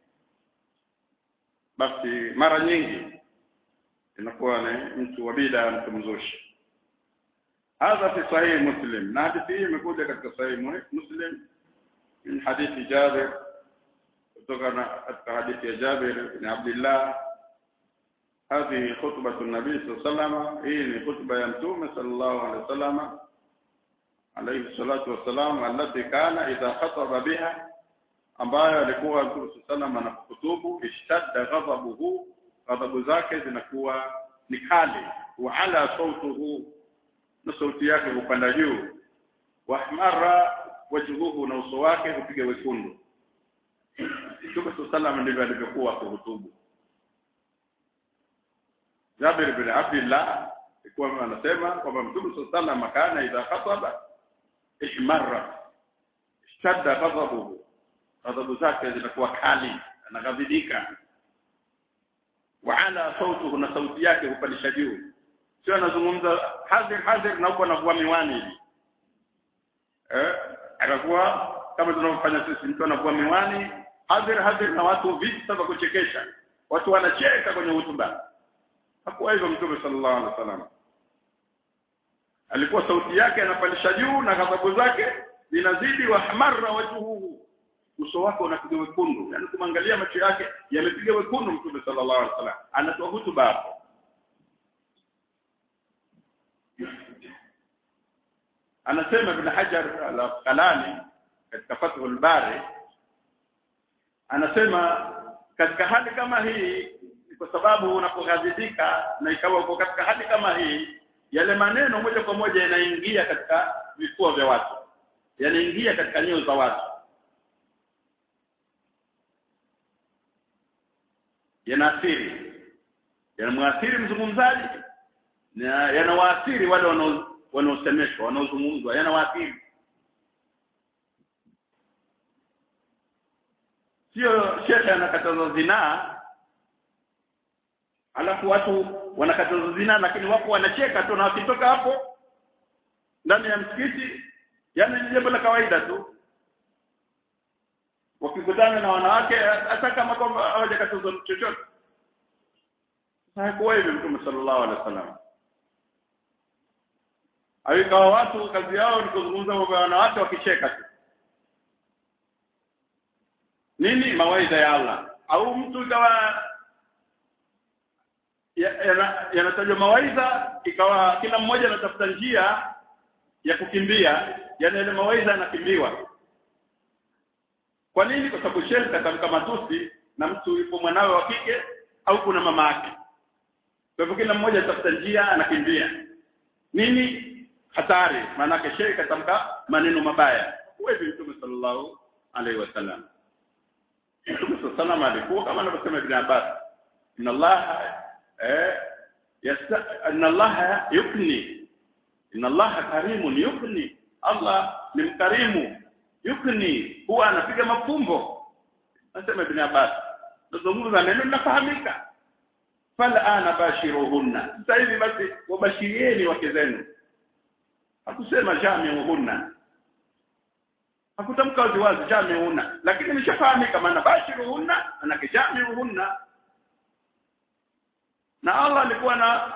basi mara nyingi inakuwa ni mtu wa bid'a mtu mzushi هذا في صحيح مسلم نادي فيه imekuja katika صحيح مسلم من حديث جابر kutokana katika hadithi ya Jabir ibn Abdullah هذه خطبة النبي صلى الله عليه وسلم hii ni khutba ya mtume sallallahu alaihi wasallam alayhi salatu wassalam allati kana idha khataba biha ambayo alikuwa mtume sallallahu anapokutubu ishtadda ghadabuhu ghadabu zake zinakuwa ni kali wa ala sautuhu na sauti yake hupanda juu wahmara wajhuhu na uso wake hupiga wekundu Mtume sallallahu ndivyo alivyokuwa kuhutubu Jabir bin Abdullah alikuwa anasema kwamba Mtume sallallahu kana idha khataba ihmarra ishtadda ghadabuhu ghadabu zake zinakuwa kali anaghadhibika wa ala sautuhu na sauti yake hupandisha juu sio anazungumza hadhir hadhir na huko anavua miwani hivi eh anakuwa kama tunavyofanya sisi mtu anavua miwani hadhir hadhir na watu visa vya kuchekesha watu wanacheka kwenye hutuba hakuwa hivyo mtume sallallahu alaihi wasallam alikuwa sauti yake anapandisha juu na ghadhabu zake zinazidi wa hamarra wajhuhu uso wake unapiga wekundu yani kumwangalia macho yake yamepiga wekundu mtume sallallahu alaihi wasallam anatoa hutuba hapo anasema ibn hajar al-asqalani katika fathul bari anasema katika hali kama hii kwa sababu unapoghadhibika na ikawa uko katika hali kama hii yale maneno moja kwa moja yanaingia katika vifua vya watu yanaingia katika nyoyo za watu yanaathiri yanamwathiri mzungumzaji na yanawaathiri wale wanao wanaosemeshwa wanaozungumzwa yanawaathiri sio shekhe anakataza zinaa alafu watu wanakataza zinaa lakini wapo wanacheka tu na wakitoka hapo ndani ya msikiti yani ni jambo la kawaida tu wakikutana na wanawake hata kama kwamba hawajakataza chochote haikuwa hivyo mtume sallallahu alaihi wasallam awikawa watu kazi yao ni kuzungumza mambo ya wanawake wakicheka tu nini mawaidha ya Allah au mtu ikawa yanatajwa ya mawaidha ikawa kila mmoja anatafuta njia ya kukimbia yani ile mawaidha yanakimbiwa kwa nini kwa sababu shehe katamka matusi na mtu yupo mwanawe wa kike au kuna mama yake kwa hivyo kila mmoja anatafuta njia anakimbia nini hatari maana shehe katamka maneno mabaya huwezi mtume sallallahu alaihi wasallam Mtume sallallahu alikuwa kama anavyosema Ibn Abbas inna Allah eh yasta inna Allah yukni inna Allah karimun yukni Allah ni mkarimu yukni huwa anapiga mafumbo anasema Ibn Abbas nazungumza neno linafahamika fala ana bashiruhunna sasa hivi basi wabashirieni wake zenu hakusema jamiuhunna hakutamka wazi wazi jamiuhunna lakini imeshafahamika maana bashiruhunna manake jamiuhunna na Allah alikuwa na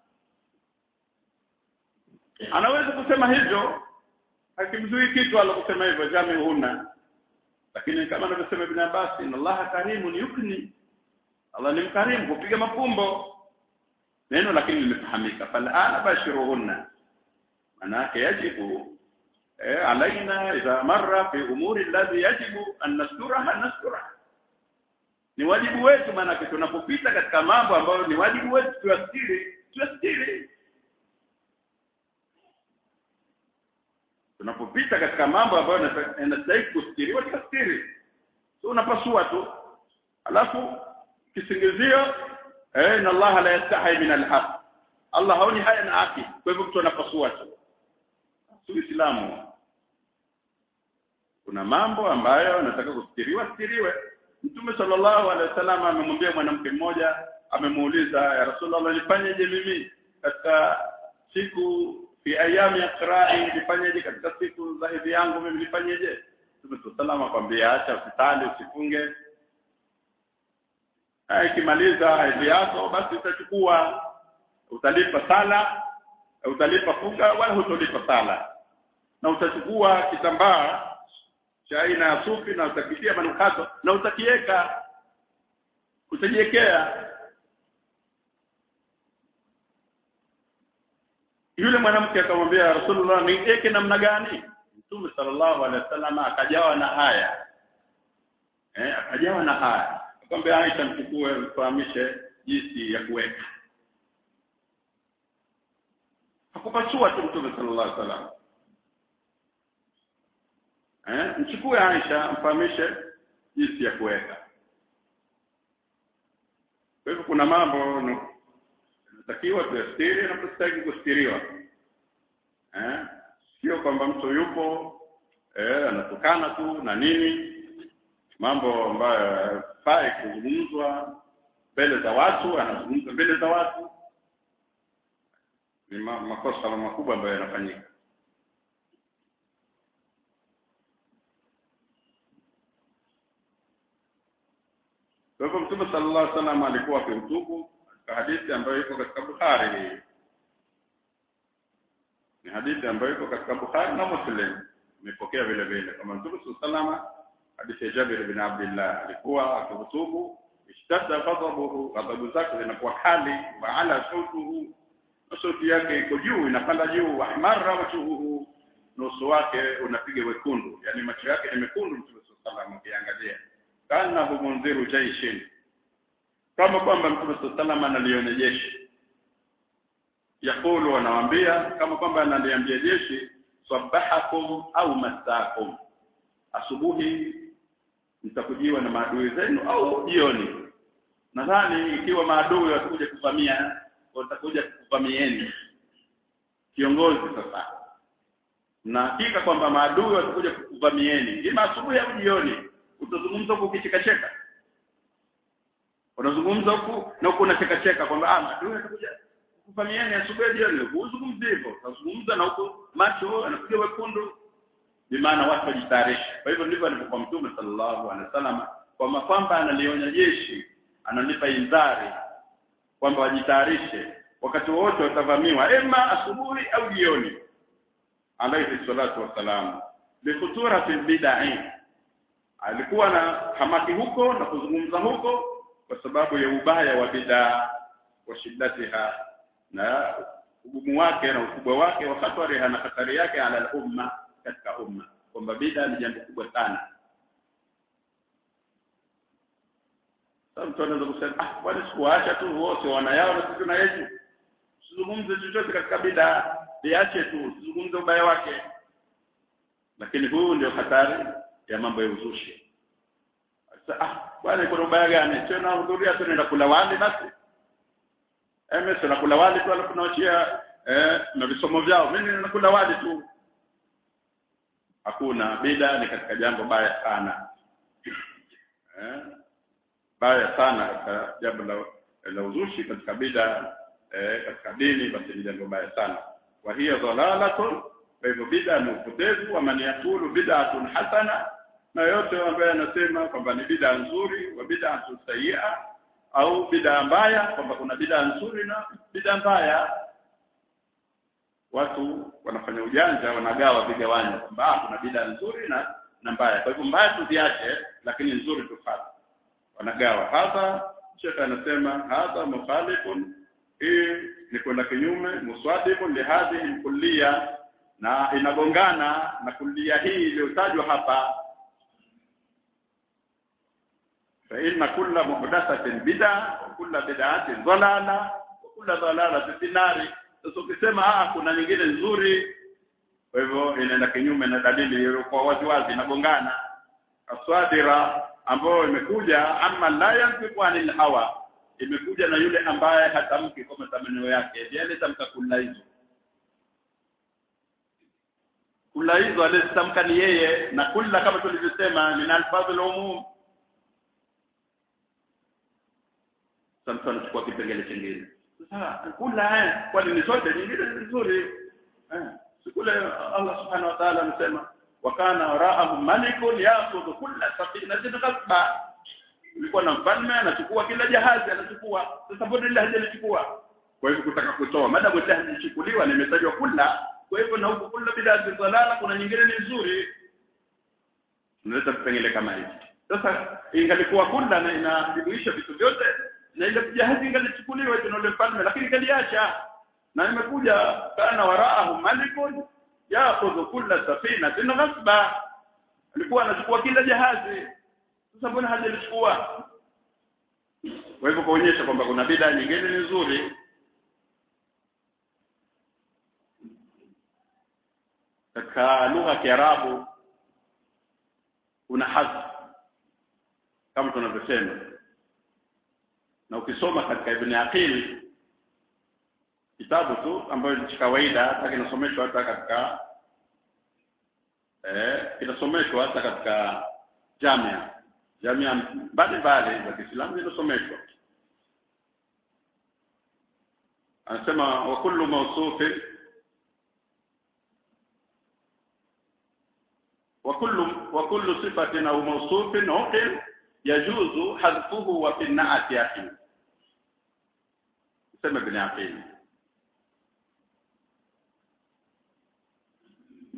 anaweza kusema hivyo akimzui kitu alokusema hivyo jamiuhunna lakini kama anavyosema Ibn Abbas inna Allah karimun yukni Allah ni mkarimu kupiga mapumbo neno lakini limefahamika falana bashiruhunna manake yajibu eh, alaina idha marra fi umuri alladhi yajibu an nasturaha nasturaha ni wajibu wetu maanake tunapopita katika mambo ambayo ni wajibu wetu tuyastiri tuyastiri tunapopita katika mambo ambayo yanastahili kustiriwa tuyastiri so unapasua tu alafu kisingizio eh inna Allah la yastahi min alhaq Allah haoni haya na haki kwa hivyo mtu anapasua tu Uislamu kuna mambo ambayo nataka kustiriwa stiriwe Mtume sallallahu alaihi wasallam amemwambia mwanamke mmoja amemuuliza ya Rasulullah nifanyeje mimi katika siku fi ayami ya qirai nifanyeje katika siku za hedhi yangu mimi nifanyeje Mtume sallallahu akwambia acha usitali usifunge ikimaliza hedhi yako basi utachukua utalipa sala utalipa funga wala hutolipa sala na utachukua kitambaa cha aina ya sufi na utakitia manukato na utakiweka utajiwekea yule mwanamke akamwambia Rasulullah niweke namna gani Mtume sallallahu alaihi wasallam akajawa na haya eh akajawa na haya akamwambia Aisha mchukue mfahamishe jinsi ya kuweka hakupasua tu Mtume sallallahu alaihi wasallam eh mchukue Aisha mfahamishe jinsi ya kuweka kwa hivyo kuna mambo natakiwa tuyastiri na tusitaki kustiriwa eh sio kwamba mtu yupo eh anatukana tu na nini mambo ambayo hayafai kuzungumzwa mbele za watu anazungumza mbele za watu ni ma makosa makubwa ambayo yanafanyika Kwa hivyo Mtume sallallahu alaihi wasallam alikuwa akihutubu katika hadithi ambayo iko katika Bukhari hii. ni hadithi ambayo iko katika Bukhari na Muslim imepokea vile vile kama Mtume sallallahu hadithi ya Jabir bin Abdullah alikuwa akihutubu ishtadda ghadabuhu ghadabu zake zinakuwa kali wa ala sautuhu na sauti yake iko juu inapanda juu wa ahmarra wajhuhu nusu wake unapiga wekundu yani macho yake ni mekundu Mtume sallallahu alaihi wasallam kana humundhiru jaishin kama kwamba Mtume sallallahu analiona jeshi yakulu anawaambia kama kwamba analiambia jeshi sabahakum au masakum asubuhi mtakujiwa na maadui zenu au jioni nadhani ikiwa maadui watakuja kuvamia watakuja kuvamieni kiongozi sasa na hakika kwamba maadui watakuja kukuvamieni ima asubuhi au jioni utazungumza huku ukichekacheka unazungumza huku na huku unacheka cheka kwamba ah maadui watakuja kukuvamieni asubuhi jioni huzungumzi hivyo utazungumza na huku macho anapiga wekundu bimaana watu wajitayarishe kwa hivyo ndivyo alivyokuwa mtume sallallahu alaihi wasallam kwamba kwamba analionya jeshi analipa indhari kwamba wajitayarishe wakati wote watavamiwa ema asubuhi au jioni alayhi salatu wassalam bikhutura fil bid'ah alikuwa na hamaki huko na kuzungumza huko kwa sababu ya ubaya wa bid'a wa shiddatiha na ugumu wake na ukubwa wake wa khatariha na hatari yake ala umma katika umma kwamba bid'a ni jambo kubwa sana sasa mtu anaweza kusema ah bwana sikuacha tu wote wana yao na sisi tuna yetu usizungumze chochote katika bid'a liache tu usizungumze ubaya wake lakini huu ndio hatari ya mambo ya uzushi sasa ah bwana kuna ubaya gani tena hudhuria tunaenda kula wali basi eh mimi tunakula wali tu alafu naachia eh na visomo vyao mimi ninakula wali tu hakuna bida ni katika jambo baya sana eh baya sana katika jambo la, la uzushi katika bida eh, katika dini basi ni jambo baya sana wa hiya dhalalatun kwa hivyo bida ni upotevu wa man yakulu bid'atun hasana na yote ambaye anasema kwamba ni bid'a nzuri wa bid'atun sayyi'a au bid'a mbaya kwamba kuna bid'a nzuri na bid'a mbaya watu wanafanya ujanja wanagawa vigawanyo kwamba kuna bid'a nzuri na na mbaya kwa hivyo mbaya tuziache lakini nzuri tufate wanagawa hapa shekha anasema hadha mukhalifun hii ni kwenda kinyume muswadifun lihadhihi kulliya na inagongana na kulia hii iliyotajwa hapa fa inna kulla muhdathatin bid'a wa kulla bid'atin dhalala wa kulla dhalalatin fi nari sasa ukisema ah kuna nyingine nzuri kwa hivyo inaenda kinyume na dalili iliyokuwa wazi wazi inagongana aswadira ambayo imekuja amma la yanfiqu anil hawa imekuja na yule ambaye hatamki kwa matamanio yake yale tamka kula hizo kula hizo alizitamka ni yeye na kula kama tulivyosema min alfadhul umum sasa anachukua kipengele kingine sasa kula eh kwani ni zote nyingine ni nzuri eh sikule Allah subhanahu wa ta'ala anasema wa kana wara'ahum malikun ya'khudhu kulla safinatin ghasba ulikuwa na mfalme anachukua kila jahazi anachukua sasa mbona ile hajalichukua kwa hivyo kutaka kutoa madamu ile halichukuliwa na imetajwa kula kwa hivyo na huko kula bid'a zalala kuna nyingine ni nzuri unaleta vipengele kama hivi sasa ingalikuwa kula na inajumuisha vitu vyote na ile jahazi ingalichukuliwa na yule mfalme lakini kaliacha na imekuja kana waraahu malikun yaakhudhu kulla safinatin ghasba alikuwa anachukua kila jahazi sasa mbona hajalichukua kwa hivyo kuonyesha kwamba kuna bid'a nyingine ni nzuri katika lugha ya Kiarabu kuna hadhi kama tunavyosema na ukisoma katika Ibn Aqil kitabu tu ambayo ni kawaida hata kinasomeshwa hata katika eh kinasomeshwa hata katika jamia jamia mbalimbali za Kiislamu zinasomeshwa anasema wa kullu mawsufin وكل وكل صفة أو موصوف عقل يجوز حذفه وفي النعت يقين سمى ابن عقيل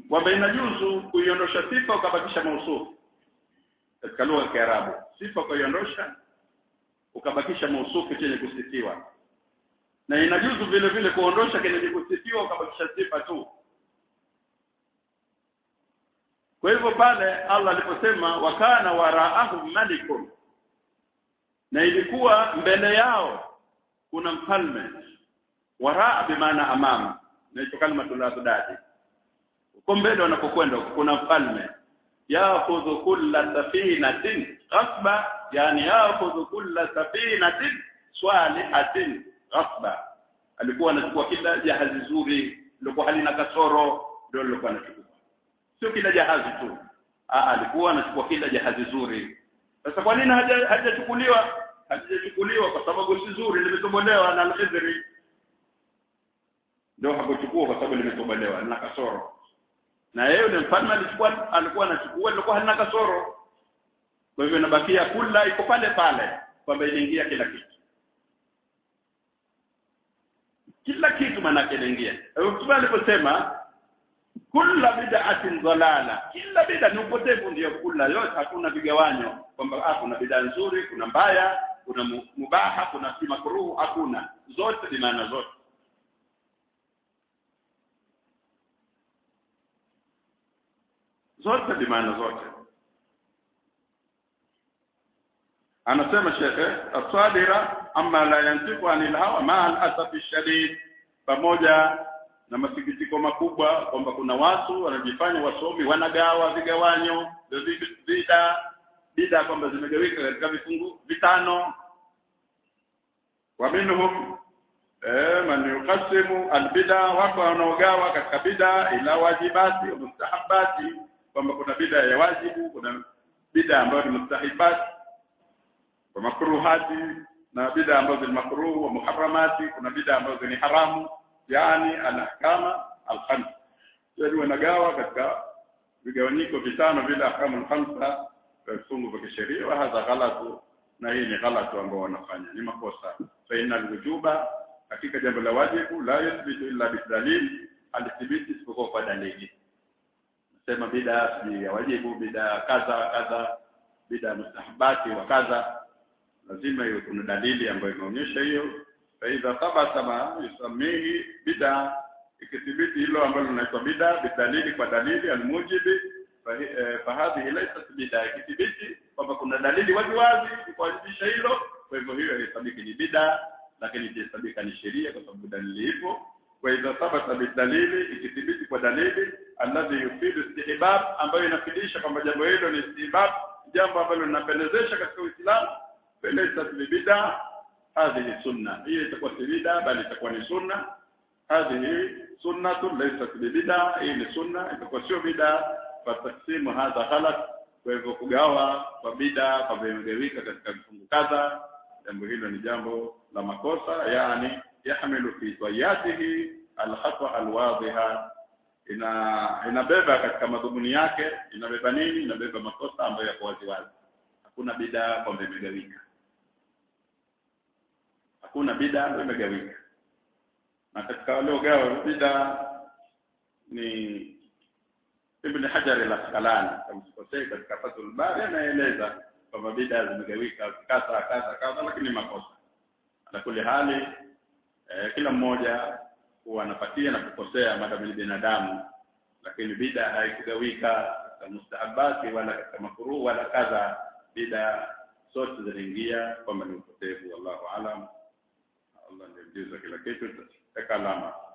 kwamba inajuzu kuiondosha sifa ukabakisha mausufu katika lugha ya Kiarabu sifa kuiondosha ukabakisha mausufu chenye kusifiwa na inajuzu vile vile kuondosha chenye kusifiwa ukabakisha sifa tu kwa hivyo pale Allah aliposema wakana waraahum malikun na ilikuwa mbele yao kuna mfalme waraa bimaana amama na hicho kalima tuladadi uko mbele wanapokwenda kuna mfalme yakhudhu kulla safinatin ghasba yani yakhudhu kulla safinatin swalihatin ghasba alikuwa anachukua kila jahazi zuri lilikuwa halina kasoro ndio lilikuwa anachukua sio kila jahazi tu Aa, alikuwa anachukua kila jahazi zuri sasa kwa nini haja hajachukuliwa hajachukuliwa kwa sababu si zuri limetobolewa na al-Khidri ndio hakuchukua kwa sababu limetobolewa na kasoro na yeye yule mfalme alichukua alikuwa anachukua ilikuwa halina kasoro kwa hivyo inabakia kula iko pale pale kwamba iliingia kila kitu kila kitu maana inaingia Mtume aliposema kula bid'atin dhalala kila bid'a ni upotevu ndio kula yote hakuna vigawanyo kwamba ah kuna bid'a nzuri kuna mbaya kuna mubaha kuna si makruhu hakuna zote ni maana zote zote ni maana zote anasema shekhe asadira amma la yantiqu anil hawa ma al asafi shadid pamoja na masikitiko makubwa kwamba kuna watu wanajifanya wasomi wanagawa vigawanyo bida bida kwamba zimegawika katika vifungu vitano wa minhum eh man yuqasimu albida wako wanaogawa katika bida ila wajibati wa mustahabati kwamba kuna bida ya wajibu kuna bida ambayo ni mustahabati wa makruhati na bida ambazo ni makruh wa muharramati kuna bida ambazo ni haramu yani alahkama alkhams yani wanagawa katika vigawanyiko vitano vile ahkamu alkhamsa vifungu vya kisheria wa hadha ghalatu na hii ni ghalatu ambao wanafanya ni makosa fa inna alwujuba katika jambo la wajibu la yuthbitu illa bidalil alithibiti isipokuwa kwa dalili sema bida si ya wajibu bida kadha kadha bida mustahabati wa kadha lazima iwe kuna dalili ambayo inaonyesha hiyo فاذا ثبت ما يسميه bid'a ikithibiti hilo ambalo linaitwa bid'a bidalili kwa dalili almujibi fahadhihi laysat bid'a ikithibiti kwamba kuna dalili wazi wazi kuwajibisha hilo kwa hivyo hiyo haisabiki ni bid'a lakini itahesabika ni sheria kwa sababu dalili ipo wa idha thabata bidalili ikithibiti kwa dalili alladhi yufidu istihbab ambayo inafidisha kwamba jambo hilo ni istihbab jambo ambalo linapendezesha katika Uislamu laysat bid'a هذه سنة هي itakuwa si bid'a bali itakuwa ni sunna هذه سنة ليست ببدعة hii ni sunna itakuwa sio bid'a fataqsimu hadha ghalat kwa hivyo kugawa kwa bid'a kwa vimegawika katika vifungu kadha jambo hilo ni jambo la makosa yani yahmilu fi tayatihi alkhata alwadhiha ina inabeba katika madhumuni yake inabeba nini inabeba makosa ambayo yako wazi wazi hakuna bid'a kwamba imegawika hakuna bid'a ambayo imegawika na katika wale ugawa bid'a ni Ibn Hajar al-Asqalani kama sikosei katika Fathul Bari anaeleza kwamba bid'a zimegawika kadha kadha kadha lakini makosa ala kuli hali eh, kila mmoja huwa anapatia na kukosea madamu ni binadamu lakini bid'a haikugawika katika mustahabati wala katika makruh wala kadha bid'a zote zinaingia kwamba ni upotevu wallahu alam Allah ndiye mjuzi wa kila kitu tutaweka alama